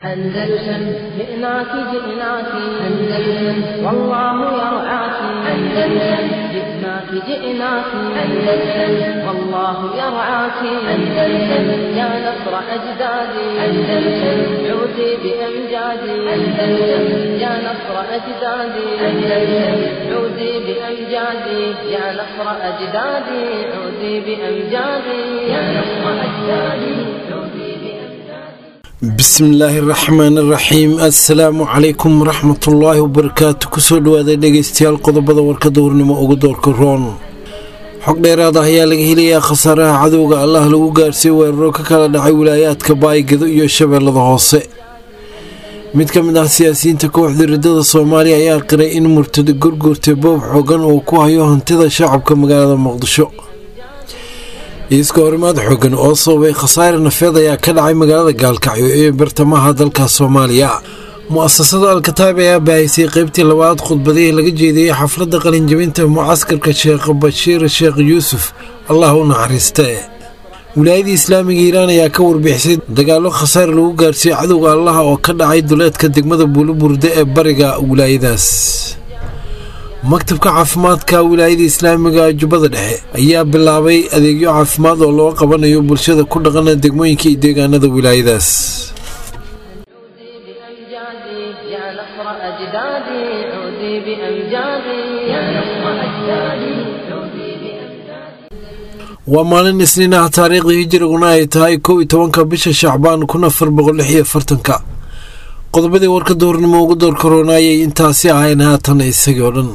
أندلسن جئناك جئناك أندلسن والله يرعاك أندلسن جئناك جئناك أندلسن والله يرعاك أندلسن يا نصر أجدادي أندلسن عودي بأمجادي أندلسن يا نصر أجدادي أندلسن عودي بأمجادي يا نصر أجدادي عودي بأمجادي يا نصر أجدادي عودي بأمجادي bismillaahi raxmaan raxiim assalaamu calaykum waraxmatullaahi wabarakaatu kusoo dhawaada dhegeystayaal qodobada warkada warnimo ugu doorka roon xog dheeraad ah ayaa laga helayaa khasaaraha cadowga allah lagu gaarsiiyey weeraro ka kala dhacay wilaayaadka baaygedo iyo shabeellada hoose mid ka mid ah siyaasiyiinta kooxda riddada soomaaliya ayaa qiray in murtado gurgurtay boob xoogan uu ku hayo hantida shacabka magaalada muqdisho iiska horimaad xoogan oo sababay khasaare nafeed ayaa ka dhacay magaalada gaalkacyo ee bartamaha dalka soomaaliya mu-asasada alkataab ayaa baahisay qeybtii labaad khudbadihii laga jeediyey xafladda qalinjabinta mucaskarka sheekh bashiir sheekh yuusuf allah u naxariiste wilaayadii islaamiga iiraan ayaa ka warbixisay dagaallo khasaare lagu gaarsiiyey cadowga allaha oo ka dhacay duleedka degmada buuliburde ee bariga wilaayadaas maktabka caafimaadka wilaayada islaamiga jubbada dhexe ayaa bilaabay adeegyo caafimaad oo loo qabanayo bulshada ku dhaqana degmooyinka iyo deegaanada wilaayadaas عودي بأمجادي يا نصر أجدادي عودي بأمجادي يا نصر أجدادي عودي بأمجادي waa maalin isniin ah taariikhdii hijiriguna ay tahay kow iyo tobanka bisha shacbaan kun afar boqol lix iyo afartanka qodobadii warka doornimo ugu door koronaayay intaasi ahayn haatan isagii oo dhan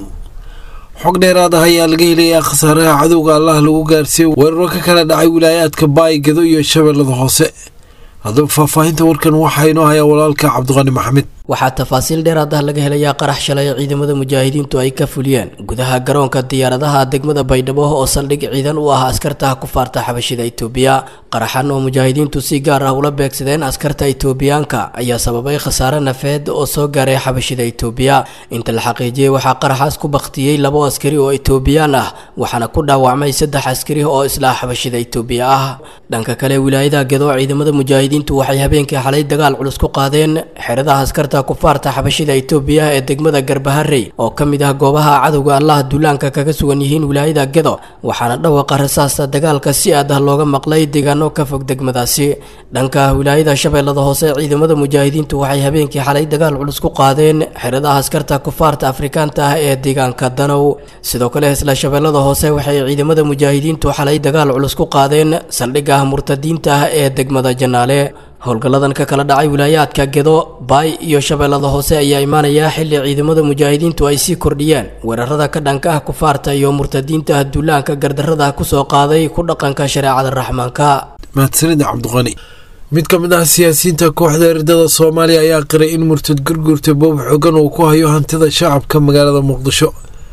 xog dheeraad ah ayaa laga helayaa khasaaraha cadowga allah lagu gaarsiiyey weeraro ka kala dhacay wilaayaadka baaygedo iyo shabeellada hoose haddaba faahfaahinta warkan waxaa inoo hayaa walaalka cabdiqani maxamed waxaa tafaasiil dheeraad ah laga helayaa qarax shalay ciidamada mujaahidiintu ay ka fuliyeen gudaha garoonka diyaaradaha degmada baydhabo oo saldhig ciidan u ah askarta kufaarta xabashida itoobiya qaraxan oo mujaahidiintu si gaar ah ula beegsadeen askarta itoobiyaanka ayaa sababay khasaare nafeed oo soo gaaray xabashida itoobiya inta la xaqiijiyey waxaa qaraxaas ku baktiyey labo askari oo itoobiyaan ah waxaana ku dhaawacmay saddex askari oo isla xabashida itoobiya ah dhanka kale wilaayada gedo ciidamada mujaahidiintu waxay habeenkii xalay dagaal culus ku qaadeen xeradaha askarta kufaarta xabashida itoobiya ee degmada garbaharey oo ka mid ah goobaha cadowga allaha duulaanka kaga sugan yihiin wilaayada gedo waxaana dhawaqa rasaasta dagaalka si aad ah looga maqlay deegaano ka fog degmadaasi dhanka wilaayada shabeellada hoose ciidamada mujaahidiintu waxay habeenkii xalay dagaal culus ku qaadeen xeradaha askarta kufaarta afrikaanta ah ee deegaanka danow sidoo kale isla shabeellada hoose waxay ciidamada mujaahidiintu xalay dagaal culus ku qaadeen saldhigga murtadiinta ah ee degmada janaale howlgalladan ka kala dhacay wilaayaadka gedo baay iyo shabeellada hoose ayaa imaanaya xilli ciidamada mujaahidiintu ay sii kordhiyeen weerarada ka dhanka ah kufaarta iyo murtadiinta duulaanka gardarrada kusoo qaaday ku dhaqanka shareecada raxmaanka mahadsanida cabdiqani mid ka mid ah siyaasiyiinta kooxda riddada soomaaliya ayaa qiray in murtad gurgurta boob xoogan uu ku hayo hantida shacabka magaalada muqdisho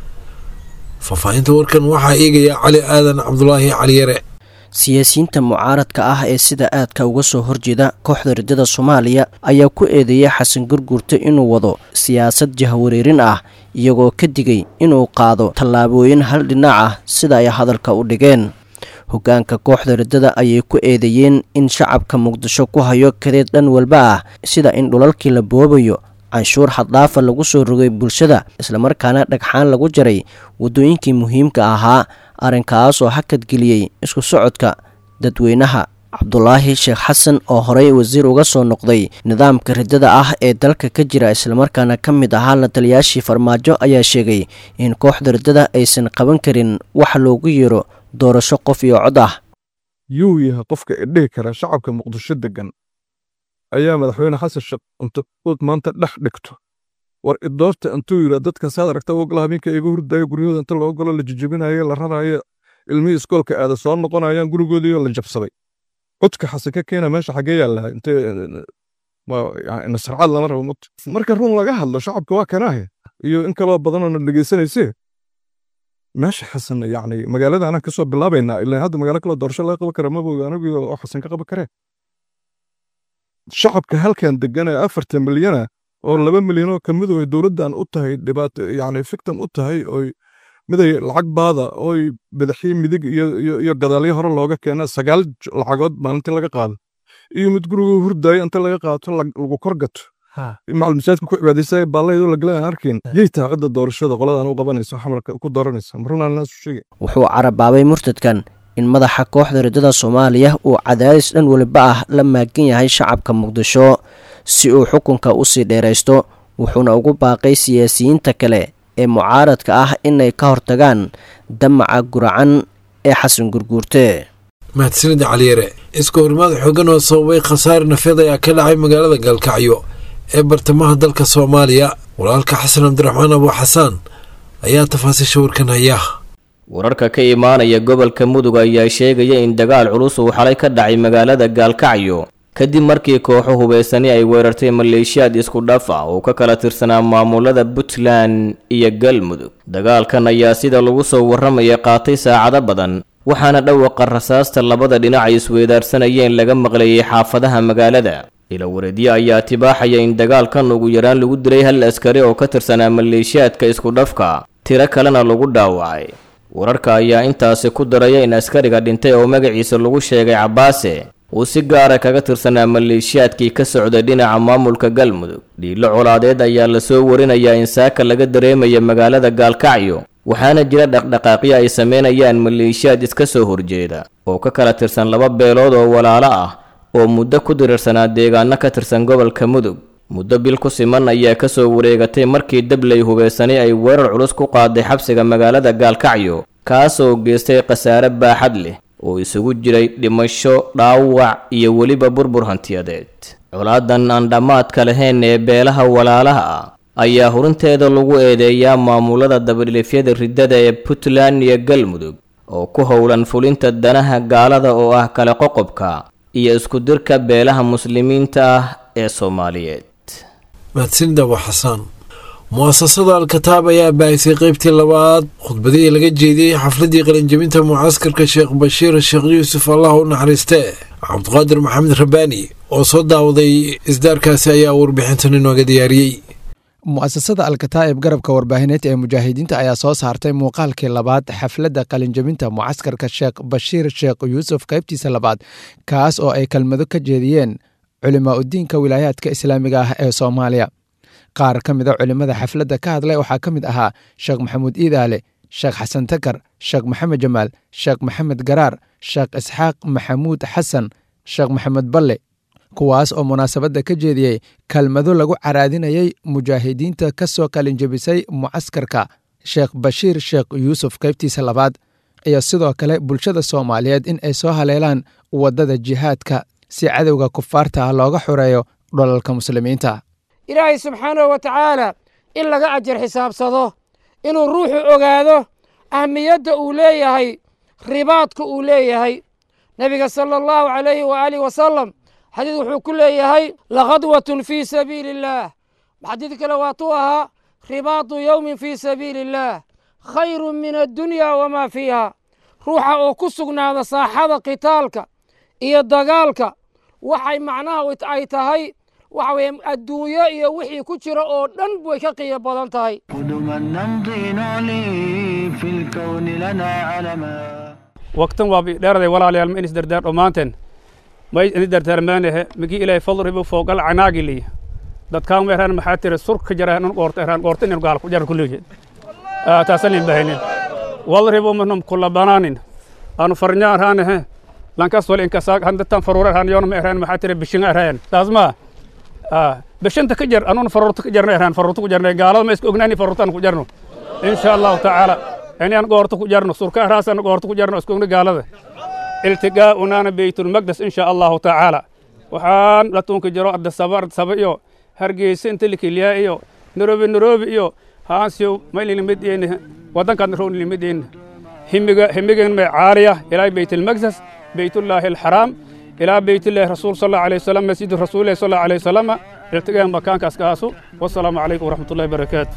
faahfaahinta warkan waxaa eegaya cali aadan cabdulaahi caliyare siyaasiyiinta mucaaradka ah ee sida aadka uga soo horjeeda kooxda riddada soomaaliya ayaa ku eedeeyay xasan gurgurta inuu wado siyaasad jahwareerin ah iyagoo ka digay inuu qaado tallaabooyin hal dhinac ah sida ay hadalka u dhigeen hoggaanka kooxda riddada ayay ku eedeeyeen in shacabka muqdisho ku hayo kadeed dhan walba ah sida in dhulalkii la boobayo canshuur xaddaafa lagu soo rogay bulshada islamarkaana dhagxaan lagu jaray waddooyinkii muhiimka ahaa arrinkaas oo hakadgeliyey isku socodka dadweynaha cabdulaahi sheekh xasan oo horey wasiir uga soo noqday nidaamka riddada ah ee dalka ka jira islamarkaana ka mid ahaa la taliyaashii farmaajo ayaa sheegay in kooxda riddada aysan qaban karin wax loogu yeero doorasho qof iyo cod ah yuu yahay qofka idhihi kara shacabka muqdisho deggan ayaa madaxweyne xasan sheekh intuud maanta dhex dhigto war idoorta intuu yidhaa dadka saad aragta ogla habeenka iga hurdaayo guryahooda inta loo galo la jijabinayo la rarayo ilmihii iskoolka aada soo noqonayaan gurigoodiioo la jabsaday codka xasan ka keena meesha xagee yaa lahaa inte nasarcaad lama rabo mugta marka run laga hadlo shacabka waa kanaahe iyo in kaloo badanoo na dhegaysanaysee meesha xasan yacni magaalada anaan kasoo bilaabaynaa ilaa hadda magaalo kale doorasho laga qaban kara mabog anigu oo xasan ka qaban karee shacabka halkan degan ee afartan milyana oo laba milyanoo ka midu ay dowladdan u tahay dhibaato yacni fictim u tahay oy miday lacag baada ooy badaxii midig iyo iyo gadaalyo hore looga keena sagaal lacagood maalintii laga qaado iyo mid guriguu hurdaayo inta laga qaato lagu kor gato macal masaajidka ku cibaadaysa baallaydoo lagala aan arkayn yay tahay cidda doorashada qoladan u qabanayso xamarka ku dooranaysa marunaan naasu sheegay wuxuu carabaabay murtadkan in madaxa kooxda riddada soomaaliya uu cadaadis dhan weliba ah la maagan yahay shacabka muqdisho si uu xukunka u sii dheeraysto wuxuuna ugu baaqay siyaasiyiinta kale ee mucaaradka ah inay ka hortagaan damaca guracan ee xasan gurguurte mahadsanida caliyare iska horimaad xoogan oo sababay khasaare nafeed ayaa ka dhacay magaalada gaalkacyo ee bartamaha dalka soomaaliya walaalka xasan cabdiraxmaan abu xasaan ayaa tafaasiisha warkan haya wararka ka imaanaya gobolka mudug ayaa sheegaya in dagaal culus uu xalay ka dhacay magaalada gaalkacyo kadib markii kooxo hubaysani ay weerartay maleeshiyaad isku dhaf ah oo ka kala tirsanaa maamulada puntland iyo galmudug dagaalkan ayaa sida lagu soo warramaya qaatay saacado badan waxaana dhawaqa rasaasta labada dhinac ay isweydaarsanayeen laga maqlayay xaafadaha magaalada ila wareedyo ayaa tibaaxaya in dagaalkan ugu yaraan lagu dilay hal askari oo ka tirsanaa maleeshiyaadka isku dhafka tiro kalena lagu dhaawacay wararka ayaa intaasi ku daraya in askariga dhintay oo magaciisa lagu sheegay cabbaase uu si gaara kaga tirsanaa maleeshiyaadkii ka socday dhinaca maamulka galmudug dhiilo colaadeed ayaa lasoo warinayaa in saaka laga dareemaya magaalada gaalkacyo waxaana jira dhaqdhaqaaqyo ay sameynayaan maleeshiyaad iska soo horjeeda oo ka kala tirsan laba beelood oo walaalo ah oo muddo ku dirirsanaa deegaano ka tirsan gobolka mudug muddo bil ku siman ayaa kasoo wareegatay markii dabley hubaysanay ay weerar culus ku qaaday xabsiga magaalada gaalkacyo kaas oo geystay khasaare baaxad leh oo isugu jiray dhimasho dhaawac iyo weliba burbur hantiyadeed colaadan aan dhammaadka lahayn ee beelaha walaalaha ah ayaa hurinteeda lagu eedeeyaa maamulada dabadhilifyada riddada ee puntland iyo galmudug oo ku howlan fulinta danaha gaalada oo ah kala qoqobka iyo isku dirka beelaha muslimiinta ah ee soomaaliyeed mahadsanida abu xasaan mu'asasada al-kataab ayaa baahisay qeybtii labaad khudbadihii laga jeediyey xafladii qalinjabinta mucaskarka sheekh bashiir sheekh yuusuf allah u naxariiste cabdiqaadir maxamed rabbaani oo soo daawaday isdaarkaasi ayaa warbixintan inooga diyaariyey mu'asasada alkataa'ib garabka warbaahineed ee mujaahidiinta ayaa soo saartay muuqaalkii labaad xafladda qalinjabinta mucaskarka sheekh bashiir sheekh yuusuf qaybtiisa labaad kaas oo ay kelmado ka jeediyeen culimaa udiinka wilaayaadka islaamiga ah ee soomaaliya qaar ka mida culimmada xafladda ka hadlay waxaa ka mid ahaa sheekh maxamuud iidaale sheekh xasan takar sheekh maxamed jamaal sheekh maxamed garaar sheekh isxaaq maxamuud xasan sheekh maxamed balle kuwaas oo munaasabadda ka jeediyey kelmado lagu caraadinayay mujaahidiinta ka soo qalinjabisay mucaskarka sheekh bashiir sheekh yuusuf qaybtiisa labaad iyo sidoo kale bulshada soomaaliyeed in ay soo haleelaan waddada jihaadka si cadowga kufaarta ah looga xoreeyo dholalka muslimiinta ilaahay subxaanahu wa tacaala in laga ajar xisaabsado inuu ruuxu ogaado ahmiyadda uu leeyahay ribaadka uu leeyahay nebiga sala allahu calayhi waaalih wasalam xadiid wuxuu ku leeyahay lakhadwatun fii sabiili illaah xadiid kale waatuu ahaa ribaatu yowmin fii sabiili illaah khayrun min addunya wamaa fiiha ruuxa oo ku sugnaada saaxada qitaalka iyo dagaalka waxay macnaha ay tahay waxa weye adduunyo iyo wixii ku jira oo dhan way ka qiyo badan tahay waqtan waa dheeraday walaalayaal ma inis dardaar dhammaanteen may ini dardaarmaanehe migi ilaahay fadribu foogal canaagiliy dadkaan meeraan maxaa tiri surka jara nun qoorta eraan qoorta inin gaal ku jara kulligeed taasanin bahaynin wadribu minhum kula banaanin aanu farnya araanehe lankas wal inkasaag handatan faruura araan yoona ma eraan maxaa tiri bishinga araayan taas maa bishanta ka jar anuun faruurta ka jarna eraan faruurta ku jarna gaalada ma iska ognaani faruurtaan ku jarno insha allahu tacaala inaan goorta ku jarno surka araasana goorta ku jarno iska ogna gaalada iltigaa'unaana beytulmaqdes insha allahu tacaala waxaan latuunka jiro ardasaba ardasaba iyo hargeysa inta likilyaa iyo nairobi nairobi iyo haansiyo maylilimideyne waddankaadna rownilimadeyne himiga himigan may caaliya ilaa beytulmaqdes beytullaahi alxaraam ilaa beytullaahi rasuul sal allahu alayhi wasalam masjid rasuulillahi sal allahu alayhi wasalama iltigaan makaankaas kaasu wasalaamu calaykum waraxmatullahi barakaatu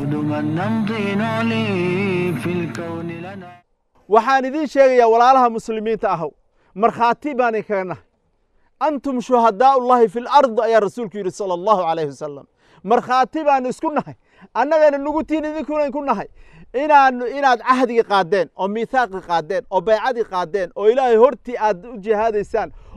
waxaan idiin sheegayaa walaalaha muslimiinta ahow markhaati baan inkaga nahay antum shuhadaau ullahi fi lard ayaa rasuulku yidhi sala allahu calayhi wasalam markhaati baan isku nahay annagana nugutiin idinkuna inku nahay inaan inaad cahdigii qaadeen oo miithaaqii qaadeen oo baycadii qaadeen oo ilaahay hortii aad u jihaadaysaan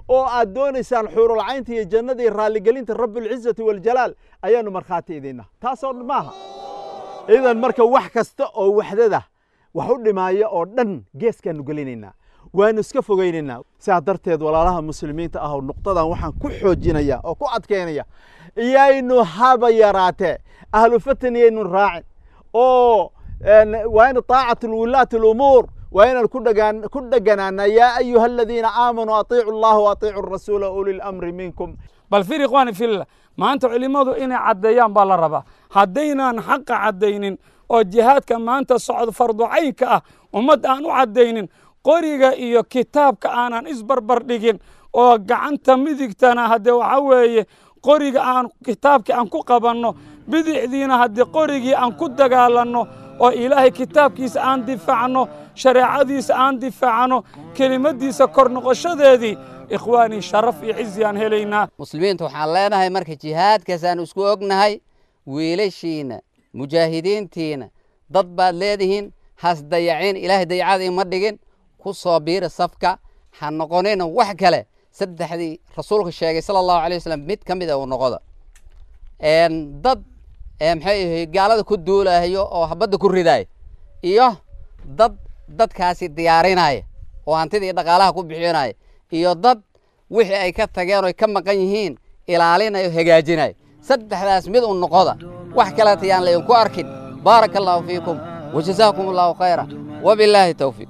oo aad doonaysaan xuurulcaynta iyo jannada iyo raalligelinta rabbilcizati waljalaal ayaannu markhaati idinna taasoo maaha idan marka wax kasta oo waxdada wax u dhimaaya oo dhan geeskaannu gelinaynaa waanu iska fogaynaynaa sidaa darteed walaalaha muslimiinta ah oo nuqdadan waxaan ku xoojinaya oo ku adkaynaya iyaynu haba yaraatee ahlu fatan iyaynu raacin oo waa in طaacat wulaati اlumuur waa inaan ku dheganaana yaa ayuha aladiina aamanuu atiicu اllaha waatiicu rasuula uli lamri minkum bal fir ikhwaani fillah maanta culimmadu inay caddeeyaan baa la rabaa haddaynaan xaqa caddaynin oo jihaadka maanta socdo farducaynka ah ummad aan u caddaynin qoriga iyo kitaabka aanan isbarbar dhigin oo gacanta midigtana haddee waxaa weeye qoriga aan kitaabkii aan ku qabanno bidixdiina haddii qorigii aan ku dagaalanno oo ilaahay kitaabkiisa aan difaacno shareecadiisa aan difaacno kelimaddiisa kor noqoshadeedii ikhwaanii sharaf iyo cizi aan helaynaa muslimiinta waxaan leenahay marka jihaadkaasaan isku ognahay wiilashiina mujaahidiintiina dad baad leedihiin has dayacin ilaahay dayacada ima dhigin ku soo biira safka ha noqonina wax kale saddexdii rasuulka sheegay sala allahu alay wasalam mid ka mid a uu noqoda dad maxay ahay gaalada ku duulahayo oo habadda ku ridaaya iyo dad dadkaasi diyaarinaya oo hantidii dhaqaalaha ku bixinaya iyo dad wixii ay ka tageen oo ay ka maqan yihiin ilaalinayo hagaajinaya saddexdaas mid u noqoda wax kaleeta yaan laydinku arkin baaraka allahu fiikum wajazaakum allahu khayra wabilaahi towfiiq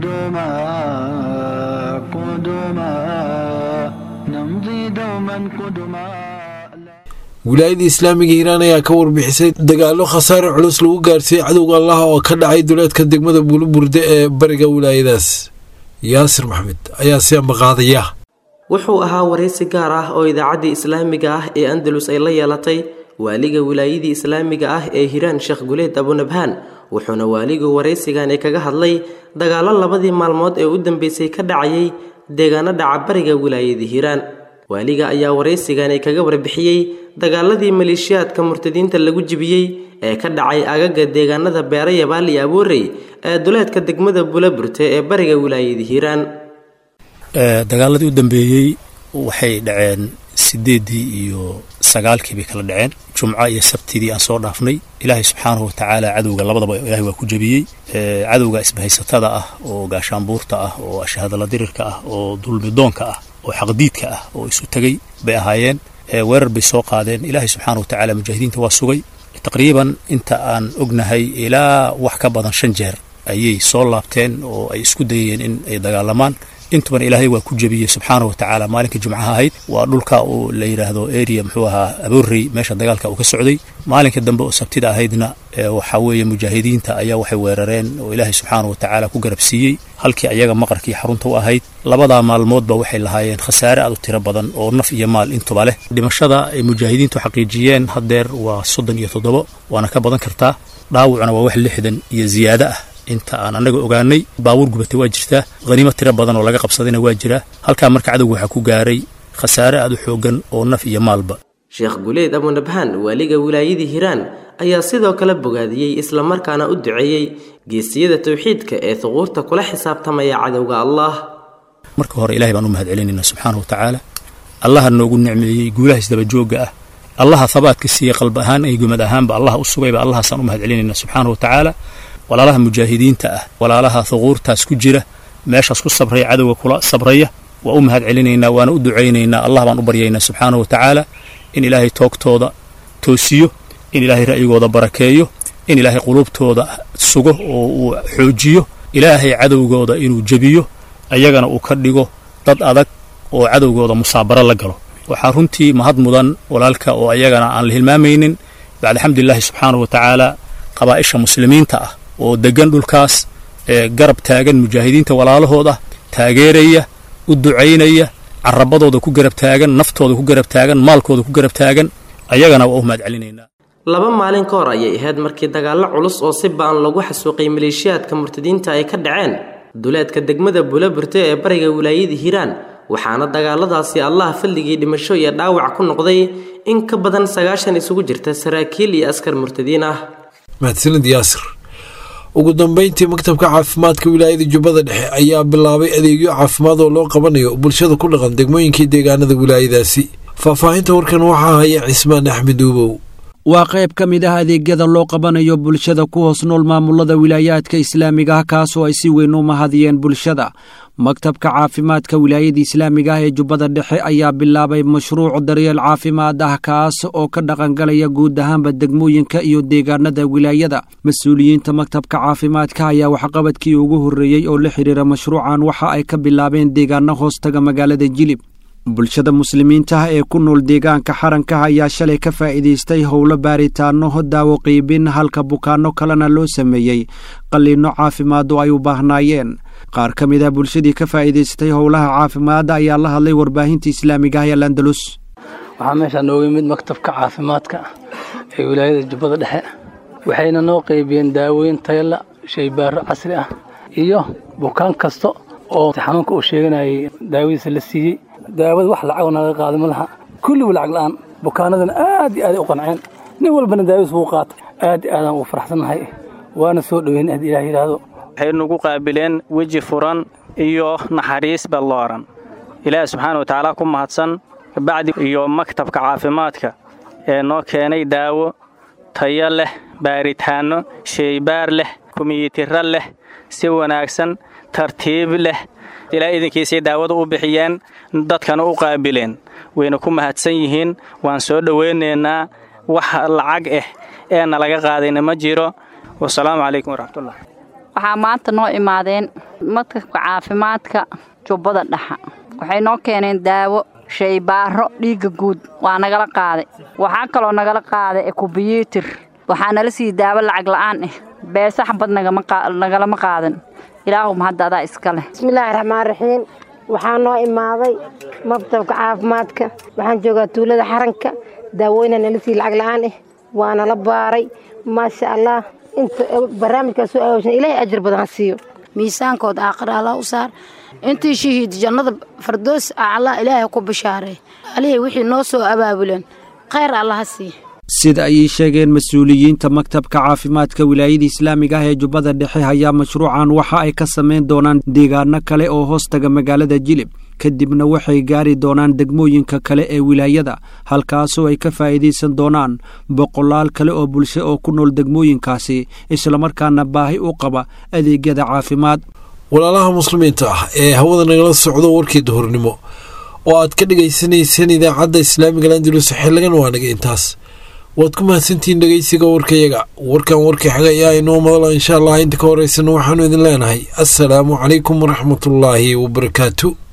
wilaayada islaamiga hiiraan ayaa ka warbixisay dagaallo khasaare culus lagu gaarsiiyey cadowga allaha oo ka dhacay duleedka degmada buuliburde ee bariga wilaayadaas yaasir maxmed ayaa si ambaqaadaya wuxuu ahaa waraysi gaar ah oo idaacaddii islaamiga ah ee andalus ay la yeelatay waaliga wilaayadii islaamiga ah ee hiiraan sheekh guleed abunabhaan wuxuuna waaligu waraysigani kaga hadlay dagaallo labadii maalmood ee u dambeysay ka dhacayay deegaano dhaca bariga wilaayada hiiraan waaliga ayaa waraysigani kaga warbixiyey dagaaladii maleeshiyaadka murtadiinta lagu jibiyey ee ka dhacay agaga deegaanada beera yabaal iyo aboorey ee duleedka degmada bulaburte ee bariga wilaayada hiiraan dagaaladii u dambeeyey waxay dhaceen sideeddii iyo sagaalkii bay kala dhaceen jumco iyo sabtidii aan soo dhaafnay ilaahay subxaanahu watacaala cadowga labadaba ilaahay waa ku jebiyey cadowga isbahaysatada ah oo gaashaanbuurta ah oo ashahadala dirirka ah oo dulmidoonka ah oo xaqdiidka ah oo isu tegey bay ahaayeen weerar bay soo qaadeen ilaahay subxaana watacaala mujaahidiinta waa sugay taqriiban inta aan ognahay ilaa wax ka badan shan jeer ayay soo laabteen oo ay isku dayayeen in ay dagaalamaan intuban ilaahay waa ku jebiyey subxaana wa tacaala maalinka jumcaha ahayd waa dhulka uu la yidhaahdo area muxuu ahaa aboorrey meesha dagaalka uu ka socday maalinka dambe oo sabtida ahaydna waxaa weeye mujaahidiinta ayaa waxay weerareen oo ilaahay subxaana wa tacaala ku garabsiiyey halkii ayaga maqarkii xarunta u ahayd labadaa maalmoodba waxay lahaayeen khasaare aad u tiro badan oo naf iyo maal intuba leh dhimashada ay mujaahidiintu xaqiijiyeen haddeer waa soddon iyo toddobo waana ka badan kartaa dhaawucna waa wax lixdan iyo ziyaado ah inta aan annaga ogaanay baabuur gubatay waa jirtaa haniimo tiro badan oo laga qabsadayna waa jiraa halkaa marka cadowga waxaa ku gaaray khasaare aad u xooggan oo naf iyo maalba sheekh guleed abunabhaan waaliga wilaayadii hiiraan ayaa sidoo kale bogaadiyey islamarkaana u duceeyey geesiyada towxiidka ee huquurta kula xisaabtamaya cadowga allah marka hore ilahay baan u mahad celinaynaa subxaana wa tacaala allaha noogu nicmeeyey guulaha isdabajoogga ah allaha habaadka siiyey qalb ahaan iyo gumad ahaanba allaha u sugayba allahaasaan u mahad celinaynaa subxaana wa tacaala walaalaha mujaahidiinta ah walaalaha huquurtaas ku jira meeshaas ku sabraya cadowga kula sabraya waa u mahad celinaynaa waana u ducaynaynaa allah baan u baryaynaa subxaana wa tacaala in ilaahay toogtooda toosiyo in ilaahay ra'yigooda barakeeyo in ilaahay quluubtooda sugo oo uu xoojiyo ilaahay cadowgooda inuu jebiyo ayagana uu ka dhigo dad adag oo cadowgooda musaabaro la galo waxaa runtii mahad mudan walaalka oo ayagana aan la hilmaamaynin bacda xamdulilaahi subxaana wa tacaala qabaa'isha muslimiinta ah oo deggan dhulkaas ee garab taagan mujaahidiinta walaalahooda taageeraya u ducaynaya carabadooda ku garab taagan naftooda ku garab taagan maalkooda ku garab taagan ayagana waa u mahad celinaynaa laba maalin ka hor ayay ahayd markii dagaallo culus oo si ba'an lagu xasuuqay maleeshiyaadka murtadiinta ay ka dhaceen duleedka degmada bulaburte ee bariga wilaayada hiiraan waxaana dagaaladaasi allah fadligii dhimasho iyo dhaawac ku noqday in ka badan sagaashan isugu jirta saraakiil iyo askar murtadiin ah mahadsanid yaasir ugu dambeyntii maktabka caafimaadka wilaayada jubbada dhexe ayaa bilaabay adeegyo caafimaad oo loo qabanayo bulshada ku dhaqan degmooyinkii deegaanada wilaayadaasi faahfaahinta warkan waxaa haya cismaan axmed uubow waa qayb ka mid ah adeegyada loo qabanayo bulshada ku hoos nool maamulada wilaayaadka islaamiga ah kaasoo ay si weyn u mahadiyeen bulshada maktabka caafimaadka wilaayada islaamiga ah ee jubbada dhexe ayaa bilaabay mashruuc daryeel caafimaad ah kaas oo ka dhaqangalaya guud ahaanba degmooyinka iyo deegaanada wilaayada mas-uuliyiinta maktabka caafimaadka ayaa waxqabadkii ugu horreeyey oo la xidhiira mashruucan waxa ay ka bilaabeen deegaano hoostaga magaalada jilib bulshada muslimiinta ah ee ku nool deegaanka xaranka ayaa shalay ka faa'iidaystay howlo baaritaano daawo qiibin halka bukaanno kalena loo sameeyey qalliinno caafimaad oo ay u baahnaayeen qaar ka mid ah bulshadii ka faa'iidaystay howlaha caafimaadda ayaa la hadlay warbaahinta islaamiga ah ee landalus waxaa meeshaa nooga yimid maktabka caafimaadka ee wilaayada jubbada dhexe waxayna noo qaybiyeen daawooyin tayala shaybaaro casri ah iyo bukaan kasta oo xanuunka uu sheeganayay daawadiisa la siiyey daawada wax lacagoo naga qaaday ma laha kulligu lacag la'aan bukaanadana aad iyo aaday u qanceen nin walbana daawadiis wuu qaatay aad iyo aadaan ugu faraxsannahay waana soo dhoweyn aad ilaah yidhaahdo waxay nagu qaabileen weji furan iyo naxariis ballooran ilaahi subxaana watacaala ku mahadsan kabacdi iyo maktabka caafimaadka ee noo keenay daawo tayo leh baaritaanno sheybaar leh kumiyitiro leh si wanaagsan tartiib leh ilaa idinkiisay daawada u bixiyeen dadkana u qaabileen wayna ku mahadsan yihiin waan soo dhowaynaynaa wax lacag ah ee nalaga qaadayna ma jiro wasalaamu calaykum waraxmatullah waxaa maanta noo imaadeen maktabka caafimaadka jubbada dhaxa waxay noo keeneen daawo shaybaaro dhiigga guud waa nagala qaaday waxaa kaloo nagala qaaday ekubiyuutir waxaa nala sii daawo lacag la'aan ah beesa xabad nagalama qaadan ilaahuma hadda adaa iska leh bismillaahi raxmaan raxiim waxaa noo imaaday maktabka caafimaadka waxaan joogaa tuulada xaranka daawooyna nala sii lacag la'aan ah waana la baaray maasha allah inta barnaamijkaas soo aawshan ilaahay ajar badan ha siiyo miisaankooda aakhira allah u saar intii shahiid jannada fardoos aclaa ilaahay ku bishaaray alihii wixii noo soo abaabuleen khayr allah ha siiya sida ayay sheegeen mas-uuliyiinta maktabka caafimaadka wilaayada islaamiga ah ee jubbada dhexe ayaa mashruucan waxa ay ka samayn doonaan deegaano kale oo hoostaga magaalada jilib kadibna waxay gaari doonaan degmooyinka kale ee wilaayada halkaasoo ay ka faa'iidaysan doonaan boqolaal kale oo bulsho oo ku nool degmooyinkaasi islamarkaana baahi u qaba adeegyada caafimaad walaalaha muslimiinta ah ee hawada nagala socdo warkii duhurnimo oo aad ka dhagaysanayseen idaacadda islaamiga landulus xiligan waa naga intaas waad ku mahadsantihiin dhegeysiga warkayaga warkan warkii xaga ayaa inoo madala insha allah inta ka horeysana waxaanu idin leenahay assalaamu calaykum waraxmatullaahi wabarakaatu